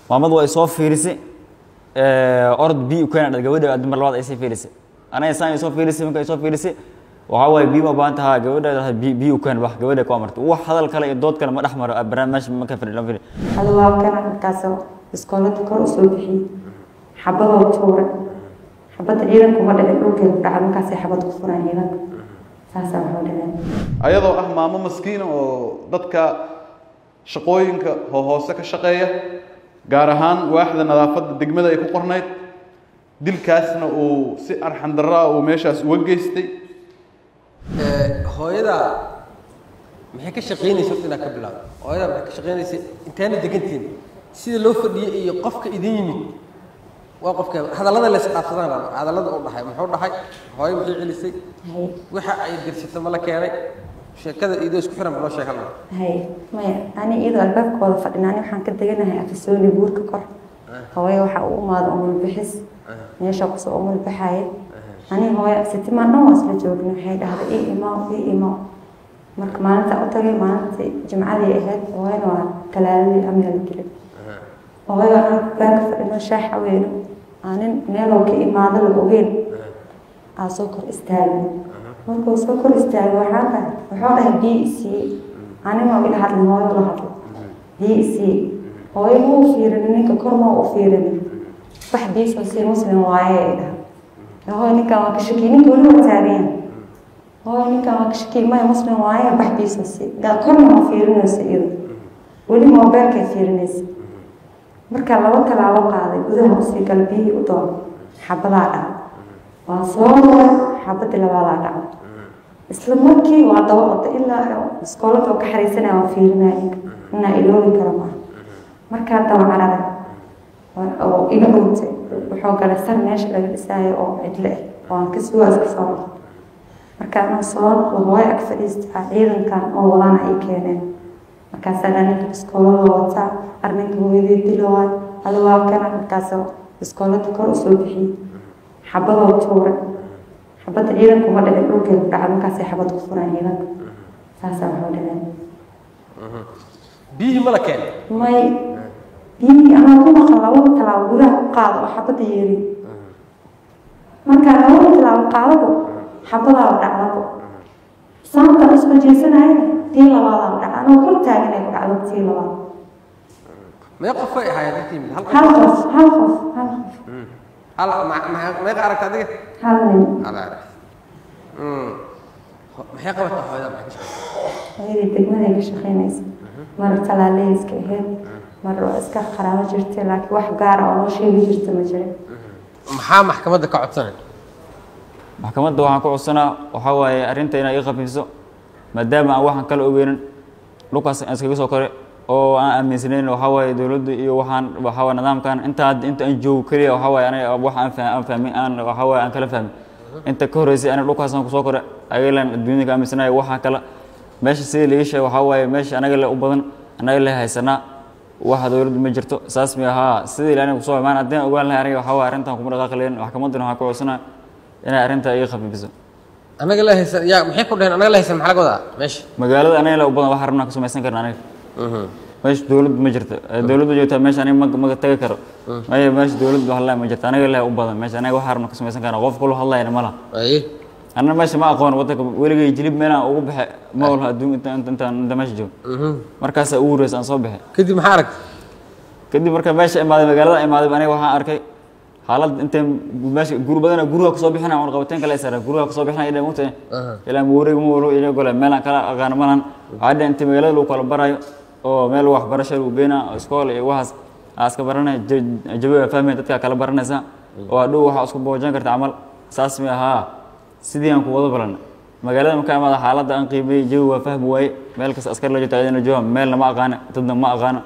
maamadu ay soo fiirisay orod bi u keena gabadha dumar labaad ay sii fiirisay anaga saan ay soo fiirisay marka ay soo fiirisay waxaa waaye biyo ma baahan tahaa gabadha bi u keen wax gabadha ku amartay wax hadal kale iyo dood kale ma dhex maro barnaamij ma ka fadhi fadhi hada waa kana markaasoo iskoolada kor u soo bixiyey xabadoo tuuray xabadda ciidanku ma dhicin dhulkeeda ku dhacay markaasay xabad ku furaan ciidanka saasaa waxu dhaceen ayadoo ah maamo maskiina oo dadka shaqooyinka hoose ka shaqeeya gaar ahaan waaxda nadaafadda degmada ay ku qornayd dilkaasna uu si arxan darro ah uu meeshaas uga geystay hooyada maxay ka shaqaynaysa horta inaad ka bilaabo hooyada maxay ka shaqaynaysa intaana degantiin sida loo fadhiyey iyo qofka idin yimid waa qofka hadallada la isqaabsadaan baa hadallada uu dhahay muxuu dhahay hooyo maxay celisay waxa ay dirsatay ma la keenay sheekada idoo isku xiran loo sheegan hay maya ani iyadoo albaabkooda fadhina ani waxaan ka deganahay afisooni buurka kor hooyo waxaa u imaada umul bixis meesha kusoo umul baxaaya ani hooyo sitimaan dhan waa isla joogna waxay dhahday ii imaa ii imaa marka maalinta u tagay maalintii jimcadii ahayd hooyana waa talaadadii amyala dilay hooyo anaa baanka fadhino shaaxa weyno anin meelow ka imaado la ogeyn aa soo kor istaagay markuu soo kor istaagay waxaan dhahay wuxuu dhahay bii isii anima ila hadlin hooyo la hadlo bii isii hooyo ma u fiirinin ninka kor ma u fiirinin wax biisoo sii muslim waaye ay dhahay hooyo ninkan waa ka shakiyey ninka weli waa taagan hooyo ninkan waa ka shakiyey maya muslim waaye bax biisoo sii korna ma fiirinaysa iyada weli moobeelkay fiirinaysa markaa laba talaabo qaaday gudaha usii gala biyihii u doon xabadaa dhaca waa soo maray xabadii labaadaa dhaca isla markii waa daba oda ilaa iskoolada oo ka xariisanaya waa fiirinaya ninka inaa iloobi karo maaha markaa daba cararay oo iga dhuntay wuxuu galay sar meesha laga dhisaayo oo cidle ah oo aan ka sugaas ka soo noqo markaa inuu soo noqdo hooyo ag fadhiistaa ciidankan oo wadana ay keeneen markaasaa dhaa ninka iskoolada wataa arninka hooyadii dilo waay hada waa kana markaasoo iskoolada kor u soo bixiyey xabadoo tuuray xabadda ciidanku ma dhicin dhulkeeda ku dhacay markaasay xabad ku furaan ciidanka saasaa waxu dhaceen biyihii ma la keenay may biyihii anaa ku maqan labada talaabo gudaha ku qaado oo xabadda yeelin markaa labada talaabo qaadabo xabadaaba dhacdabo saamka isku jeesanayana tii labaadaa dhacda anoo kor taagan ay ku dhacdo tii labaad mee qof ay ahaayeen inta yimid hal hal qof hal qof hal qof hal ma- ma- meeqa aragta adiga hal nin hal arag maxay qabataa hooyada maxay ka shaqaysaa hooyadii degmaday ka shaqaynaysa mar talaaleyska ahayd mar waa iska qaraabo jirtay laakiin wax gaara oo loo sheegi jirta ma jirin maxaa maxkamadda ka codsanay maxkamadda waxaan ku codsanaa waxaa waaye arrinta inay ii khafiifiso maadaama aan waxaan kala ogeynin dhulkaas aan iskaga soo kore oo aan aaminsanayn waxaa waaye dowladdu iyo waxaan waxaa waaye nidaamkan inta hadda inta aan joogo keliya waxaa waaye aniga wax aan fah aan fahmin aan waxaa waaye aan kala fahmin inta ka horreysay aniga dhulkaasaan kusoo kore agalan adduunyada ka aaminsanayo waxaa kala meesha sidii laga sheegay waxaa waaye meesha anaga le u badan anaga le haysanaa waxa dowladdu ma jirto saas mi ahaa sidii ilaani kusoo imaan haddii aan ogaan lahay aniga waxaa waaye arrintan kuma dhaqaaqi lahayn maxkamadduna waxaan ku codsanaa inay arrinta iga khafiifiso anaga la haysan yaa maxay ku dhaheen anaga la haysan maxaa laga wadaa meesha magaalada anaga le u badan waxa rabnaa ka samaysan karna aniga meesha dowladdu ma jirto dowladdu joogtaa meesha aniga ma ma tagi karo maya meesha dowladdu hadlaya ma jirto aniga le u badan meesha anaga waxa rabnaa ka samaysan karna qof kula hadlayana ma laha aye anna meesha ma aqoon waddanka weligay jilib meelaan ugu baxe ma walaha adduun inta inta intaan inta meesha joogo markaasaa ugu horreysa aan soo baxe kadib maxaa aragtay kadib marka meesha imaaday magaalada imaaday aniga waxaan arkay xaalad intay meesha guri badana guriga kusoo bixinaya un qabateen kale sara guriga kusoo bixinaya ilaa mugta ilaa mawareeg ma walo ila gole meelaan kala aqaano malan waxaa dheh inta magaalada lagu kala barayo oo meel waxbarasho lagu geynaa oo iskool iyo waxaas aa iska baranaya jabe waa fahmaya dadkaa kala baranaysa oo hadhow waxaa isku boojan karta camal saas mi ahaa sidii aan ku wada balan magaalada markaa imaada xaaladda aan qiimeeyey jawi waa fahmi waaye meel kasta askar la joogta cidina jooga meelna ma aqaana dadna ma aqaano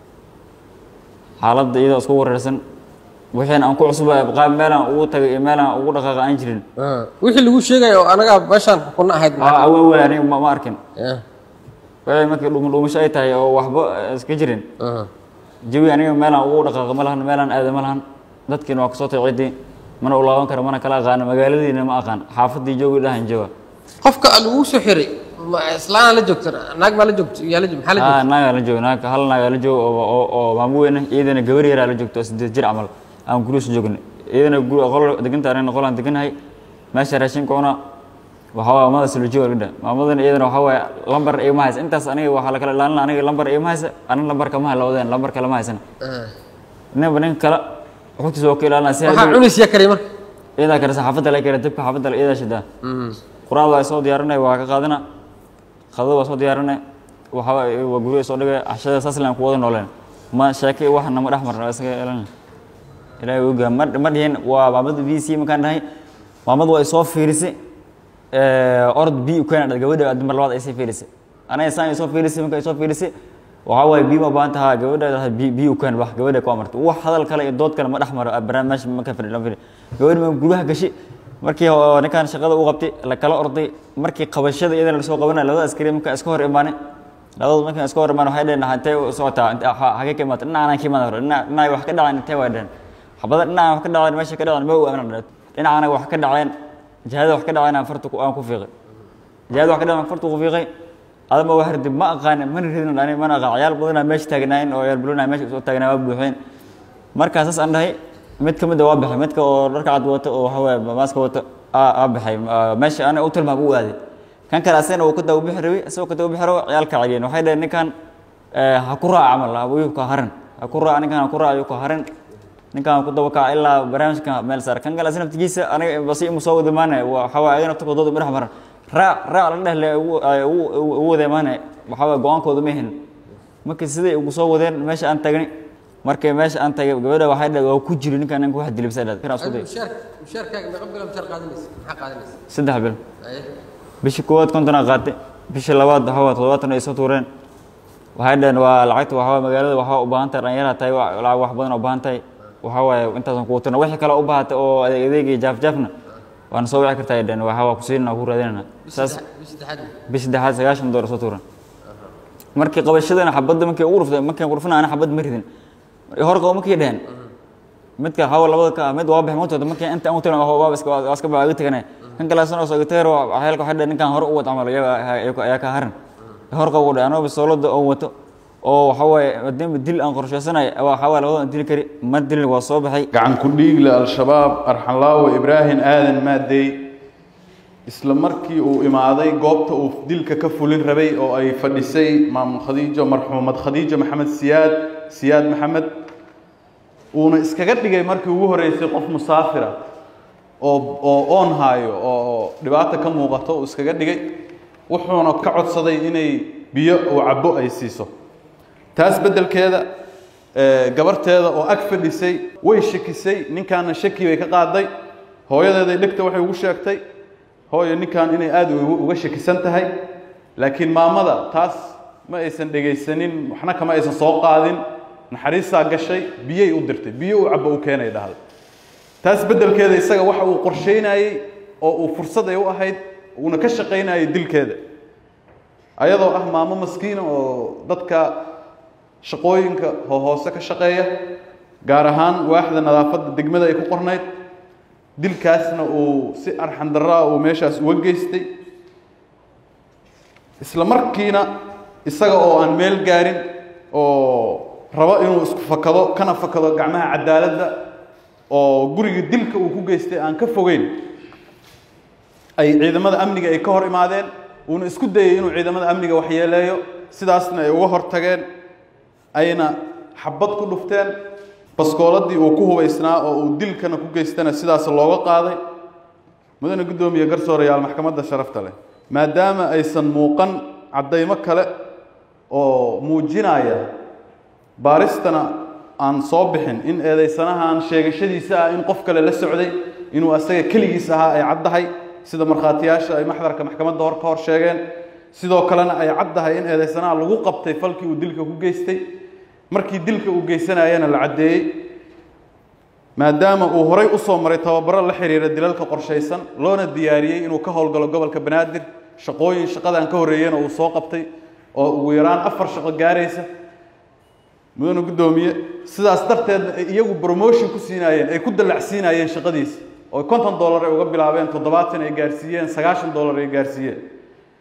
xaaladda iyadoo isku wareersan wixiina aan ku cusubay qaab meelaan ugu tagay iyo meelaan ugu dhaqaaqa aan jirin wixii lagu sheegaya oo anaga meeshaan kuna ahayd aa awa waay aniga ma ma arkin Yeah. wixii markii dhum dhuumasho ay tahay oo waxba iska jirin Aha. jawi aniga meelaan ugu dhaqaaqa ma lahan meelaan aada ma lahan dadkiina waa kasoo tagay ciddii mana ulaaban kara mana kala aqaano magaaladiina ma aqaan xaafaddii joogi dhahan jooga qofka lagu soo xiray ma islaana la joogta naag baa la joogta yaa la joogta maxaa la ah joogta naagaa la joogo naag hal naagaa la joogo oo oo oo maamo weyne iyadana gabar yaraa la joogto oo sideed jir camal aan gurigiisa joogna iyadana gu qol deganta anina qolaan deganahay meesha raashinka cuna waxaa waye maamada sulujiyo laga dhaha maamadana iyadana waxaa waaye lambar igama haysa intaas aniga waxaa la kala ilaalina aniga lambar igama haysa anin lambarka ma hay lawadeen lambarka lama haysana ninba ninka kale xogtiisa waa ka ilaalina si waxaa hadhow- cunis yaa karay marka iyadaa karisa xaafadda la kara dabka xaafadda iyadaa shidaa quraada waa soo diyaarinay waa ka qaadana qadada waa soo diyaarinay waxa waa waa guriga soo dhigay cashada saas laan ku wada nooleen ma sheeke waxna ma dhex marna isaga ilaalina ilaahay oga ma ma dhihin waa maamada v c markaan dhahay maamadu waa soo fiirisay orod b u keena gabadha dumar labaad ay sii fiirisay anaga saan ay soo fiirisay marka ay soo fiirisay waxaa waaye b ma baahan tahaa gabadha b b u keen wax gabadha ku amartay wax hadal kale iyo dood kale ma dhex maro barnaamij ma ka fadhi fadhi gabadha ma gudaha gashi markii oo ninkan shaqada u qabtay la kala orday markii qabashada iyadana lasoo qabanay labada askari marka iska hor imaanay labada markii iska hor imaanay waxay dhaheen intee u socotaa Inte- ha- hagee ka imaatay dhinaca anaan ka imaada hore dhinaca dhinaca wax ka dhaceen intee way dhaheen xabada dhinaca wax ka dhaceen meesha ka dhaceen ma u amran dhaheen dhinacana wax ka dhaceen jihada wax ka dhaceen aan farta ku- aan ku fiiqay jihada wax ka dhaceen farta ku fiiqay adama waa hardi ma aqaan mana ridin ani mana aqaan ciyaal badanaa meesha taagnaayeen oo ciyaal bulana meesha soo taagnaa waa buuxeen markaa saas aan dhahay mid ka mid a waa baxay midka oo dharka cad wato oo waxa waaye maaska wato aa aa baxay Ah, meesha ana u tilmaam u aaday kan kale asagana uu ka dawa bixi rabay isagoo ka dawa bixi rabo ciyaalka cageen waxay dhaheen ninkan eh, ha ku raac camal ayuu ka harin ha ku raac ninkan ha ku raac ayuu ka harin ninkan ku daba kaca ilaa barnaamijka meel saar kan kale asna naftigiisa aniga basi imu soo wada maanay waxa waaye ayagana naftakooda dhex maran raac raac la dheh le ugu ay ugu- ugu ugu wada maanay waxa waaye go-aankooda ma helin marka siday ugu soo wadeen meesha aan tagnay markay meesha aan tagay gabadha waxay dhahday waa ku jiri ninkan ninka wax dilibsa dhahday kan isku day mushaar mushaarkaaga meeqa bilo mushaar qaadanaysa maxaa qaadanaysa saddex bil Aye. bishii koowaad kontonaa qaatay bishii labaad waxa waa toddobaatan ay soo tuureen waxay dhaheen waa lacagta waxa waa magaalada waxaa u baahan tahay dhalinyara tahay wa- lacag wax badan u baahan tahay waxa waaye intaasan kuu tirna wixii kale u baahatay oo adeeg adeeg iyo jaaf jaafna waana soo wici kartaa ay dhaheen waxa waa ku siinana ku raadinana saas bishi saddexaad bishii saddexaad sagaashan doolar soo tuuran markii qabashadana xabadda markii ugu ruftay markii qurfina ana xabad ma ridin hor qabo markii dhaheen midka hawa labada ka mid waa bixin mootooda markii inta aan u tiran waa iska waa iska baa tagana kan kale asana soo gatayro waxyaalka waxay dhaheen ninkan hore u wad camal iyaga ayaa ka haran hor qabo dhaheen anoo bisoolada oo wato oo waxa waaye maadaama dil aan qorshaysanay waxa waaye labada aan dili kari ma dilin waa soo baxay gacan ku dhiigle al-shabaab arxanlaawo ibraahim aadan maadey isla markii uu imaaday goobta uu dilka ka fulin rabay oo ay fadhisay maamul khadiijo marxuumad khadiijo maxamed siyaad siyaad maxamed uuna iskaga dhigay markii ugu horeysay qof musaafira oo oo oon haayo oo dhibaata ka muuqato uu iskaga dhigay wuxuuna ka codsaday inay biyo uu cabo ay siiso taas beddelkeeda ee, gabarteeda oo ag fadhisay way shakisay ninkaana shaki bay ka qaaday hooyadeeday dhegta waxay ugu sheegtay hooyo ninkan inay aada ugu- uga shakisan tahay laakiin maamada taas ma aysan dhegaysanin waxna kama aysan soo qaadin naxariistaa gashay biyay u dirtay biyo uu cabo u keenay dhahday taas beddelkeeda isaga waxa uu qorsheynayey oo uu fursad ay u ahayd uuna ka shaqaynayay dilkeeda ayadoo ah maamo maskiina oo dadka shaqooyinka ho- hoose ka shaqeeya gaar ahaan waaxda nadaafadda degmada ay ku qornayd dilkaasna uu si arxan darraa uu meeshaas uga geystay isla markiina isaga oo aan meel gaarin oo rabo inuu isku fakado kana fakado gacmaha cadaaladda oo guriga dilka uu ku geystay aan ka fogeyn ay ciidamada amniga ay ka hor imaadeen uuna isku dayay inuu ciidamada amniga waxyeeleeyo sidaasna ay uga hortageen ayna xabad ku dhufteen baskooladii uu ku hubaysnaa oo uu dilkana ku geystana sidaas looga qaaday mudane guddoomiye garsoorayaal maxkamadda sharafta leh maadaama aysan muuqan caddaymo kale oo muujinaya baaristana aan soo bixin in eedaysanahan sheegashadiisa ah in qof kale la socday inuu asaga keligiis ahaa ay caddahay sida markhaatiyaasha ay maxdarka maxkamadda hor ka hor sheegeen sidoo kalena ay caddahay in eedaysanaha lagu qabtay falkii uu dilka ku geystay markii dilka uu geysanayana la caddeeyey maadaama uu horay u soo maray tababaro la xiriira dilalka qorshaysan loona diyaariyey inuu ka howlgalo gobolka banaadir shaqooyin shaqadan ka horreeyena uu soo qabtay oo ugu yaraan afar shaqo gaaraysa mudane guddoomiye sidaas darteedna ay iyagu promotion ku siinaayeen ay ku dallacsiinayeen shaqadiisa oo konton dollar ay uga bilaabeen toddobaatan ay gaarsiiyeen sagaashan dollar ay gaarsiiyeen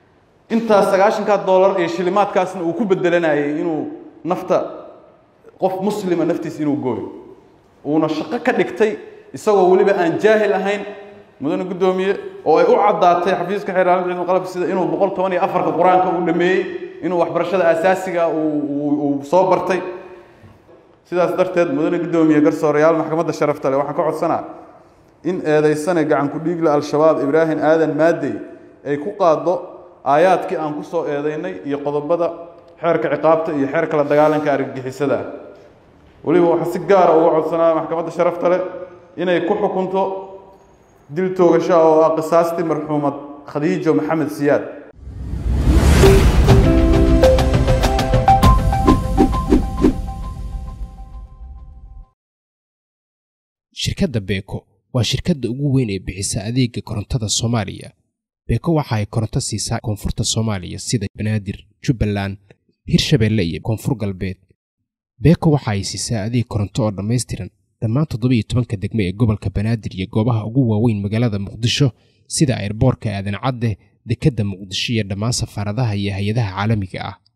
intaas sagaashankaa doolar iyo shilimaadkaasna uu ku bedelanayay inuu nafta qof muslima naftiisa inuu gooyo uuna shaqo ka dhigtay isagoo weliba aan jaahil ahayn mudane guddoomiye oo ay u caddaatay xafiiska xeeraalinta ciidamada qalabka sida inuu boqol toban iyo afarka qur-aanka uu dhameeyey inuu waxbarashada asaasiga uu soo bartay sidaas darteed mudane guddoomiye garsoorayaal maxkamadda sharafta leh waxaan ka codsanaa in eedaysane gacan ku-dhiigla al-shabaab ibraahim aadan maadey ay ku qaaddo aayaadkii aan ku soo eedaynay iyo qodobada xeerka ciqaabta iyo xeerka la dagaalanka argagixisada weliba waxaa si gaara uga codsanaa maxkamadda sharafta leh inay ku xukunto dil toogasho oo ah qisaastii marxuumad khadiijo maxamed siyaad shirkadda beeko waa shirkadda ugu weyn ee bixisa adeega korontada soomaaliya beeko waxa ay koronto siisaa koonfurta soomaaliya sida banaadir jubbaland hirshabeelle iyo koonfur galbeed beeko waxa ay siisaa adeeg koronto oo dhammaystiran dhammaan toddobiyo tobanka degmo ee gobolka banaadir iyo goobaha ugu waaweyn magaalada muqdisho sida airboorka aadan cadde dekedda muqdisho iyo dhammaan safaaradaha iyo hay-adaha caalamiga ah